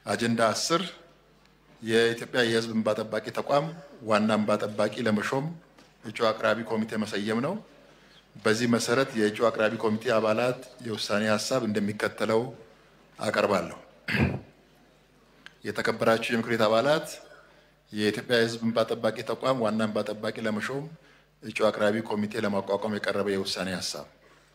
አጀንዳ አስር የኢትዮጵያ የሕዝብ እንባ ጠባቂ ተቋም ዋና እንባ ጠባቂ ለመሾም እጩ አቅራቢ ኮሚቴ መሰየም ነው። በዚህ መሰረት የእጩ አቅራቢ ኮሚቴ አባላት የውሳኔ ሀሳብ እንደሚከተለው አቀርባለሁ። የተከበራችሁ የምክር ቤት አባላት የኢትዮጵያ የሕዝብ እንባ ጠባቂ ተቋም ዋና እንባ ጠባቂ ለመሾም እጩ አቅራቢ ኮሚቴ ለማቋቋም የቀረበ የውሳኔ ሀሳብ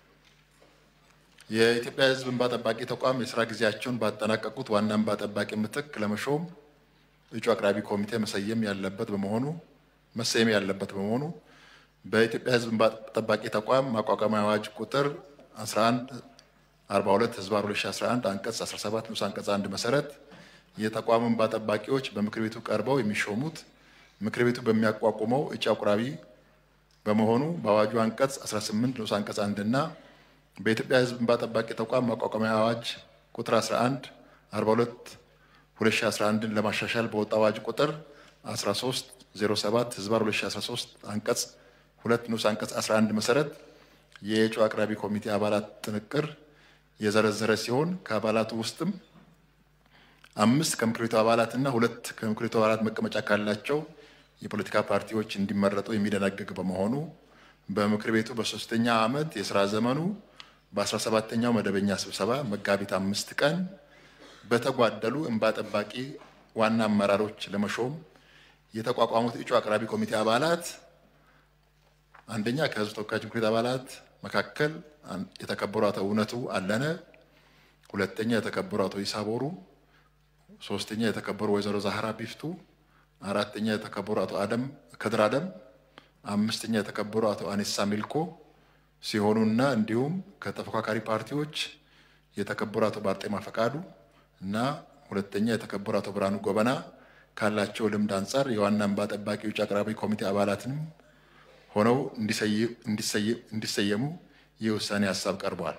የኢትዮጵያ የሕዝብ እንባ ጠባቂ ተቋም የስራ ጊዜያቸውን ባጠናቀቁት ዋና እንባ ጠባቂ ምትክ ለመሾም እጩ አቅራቢ ኮሚቴ መሰየም ያለበት በመሆኑ መሰየም ያለበት በመሆኑ በኢትዮጵያ ሕዝብ እንባ ጠባቂ ተቋም ማቋቋሚያ አዋጅ ቁጥር 11 42 ህዝባር 2011 አንቀጽ 17 ንዑስ አንቀጽ 1 መሰረት የተቋሙ እንባ ጠባቂዎች በምክር ቤቱ ቀርበው የሚሾሙት ምክር ቤቱ በሚያቋቁመው እጩ አቅራቢ በመሆኑ በአዋጁ አንቀጽ 18 ንዑስ አንቀጽ 1 እና በኢትዮጵያ ሕዝብ እንባ ጠባቂ ተቋም ማቋቋሚያ አዋጅ ቁጥር 11 42 2011 ለማሻሻል በወጣ አዋጅ ቁጥር 13 07 ህዝባር 2013 አንቀጽ 2 ንዑስ አንቀጽ 11 መሰረት የእጩ አቅራቢ ኮሚቴ አባላት ጥንቅር የዘረዘረ ሲሆን ከአባላቱ ውስጥም አምስት ከምክር ቤቱ አባላት እና ሁለት ከምክር ቤቱ አባላት መቀመጫ ካላቸው የፖለቲካ ፓርቲዎች እንዲመረጡ የሚደነግግ በመሆኑ በምክር ቤቱ በሶስተኛ ዓመት የስራ ዘመኑ በ17ኛው መደበኛ ስብሰባ መጋቢት አምስት ቀን በተጓደሉ እንባ ጠባቂ ዋና አመራሮች ለመሾም የተቋቋሙት እጩ አቅራቢ ኮሚቴ አባላት አንደኛ ከህዝብ ተወካዮች ምክር ቤት አባላት መካከል የተከበሩ አቶ እውነቱ አለነ፣ ሁለተኛ የተከበሩ አቶ ይሳቦሩ፣ ሶስተኛ የተከበሩ ወይዘሮ ዛህራ ቢፍቱ፣ አራተኛ የተከበሩ አቶ አደም ከድር አደም፣ አምስተኛ የተከበሩ አቶ አኔሳ ሚልኮ ሲሆኑና እንዲሁም ከተፎካካሪ ፓርቲዎች የተከበሩ አቶ ባርጤማ ፈቃዱ እና ሁለተኛ የተከበሩ አቶ ብርሃኑ ጎበና ካላቸው ልምድ አንጻር የዋና እንባ ጠባቂ እጩ አቅራቢ ኮሚቴ አባላትንም ሆነው እንዲሰየሙ የውሳኔ ሀሳብ ቀርበዋል።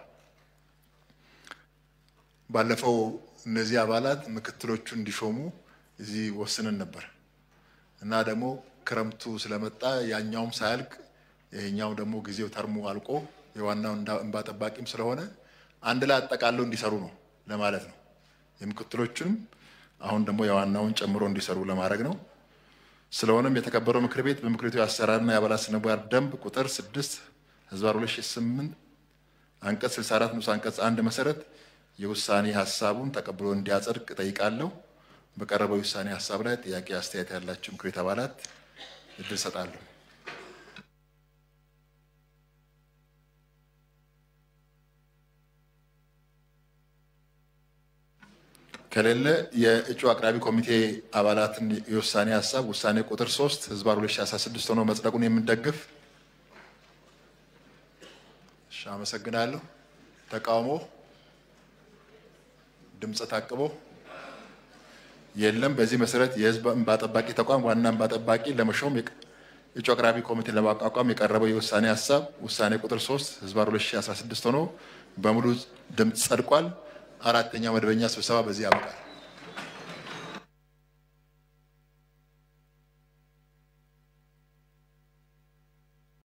ባለፈው እነዚህ አባላት ምክትሎቹ እንዲሾሙ እዚህ ወስነን ነበር እና ደግሞ ክረምቱ ስለመጣ ያኛውም ሳያልቅ ይሄኛው ደግሞ ጊዜው ተርሙ አልቆ የዋናው እንባ ጠባቂም ስለሆነ አንድ ላይ አጠቃለው እንዲሰሩ ነው ለማለት ነው። የምክትሎቹንም አሁን ደግሞ የዋናውን ጨምሮ እንዲሰሩ ለማድረግ ነው። ስለሆነም የተከበረው ምክር ቤት በምክር ቤቱ የአሰራርና የአባላት ስነ ምግባር ደንብ ቁጥር 6 ህዝባር 2008 አንቀጽ 64 ንዑስ አንቀጽ 1 መሰረት የውሳኔ ሀሳቡን ተቀብሎ እንዲያጸድቅ ጠይቃለሁ። በቀረበው የውሳኔ ሀሳብ ላይ ጥያቄ፣ አስተያየት ያላቸው ምክር ቤት አባላት እድል ሰጣለሁ። ከሌለ የእጩ አቅራቢ ኮሚቴ አባላትን የውሳኔ ሀሳብ ውሳኔ ቁጥር 3 ህዝባር 2016 ሆኖ መጽደቁን የምንደግፍ። እሺ፣ አመሰግናለሁ። ተቃውሞ፣ ድምፀ ታቅቦ የለም። በዚህ መሰረት የህዝብ እንባ ጠባቂ ተቋም ዋና እንባ ጠባቂ ለመሾም እጩ አቅራቢ ኮሚቴ ለማቋቋም የቀረበው የውሳኔ ሀሳብ ውሳኔ ቁጥር 3 ህዝባር 2016 ሆኖ በሙሉ ድምፅ ጸድቋል። አራተኛው መደበኛ ስብሰባ በዚህ ያበቃል።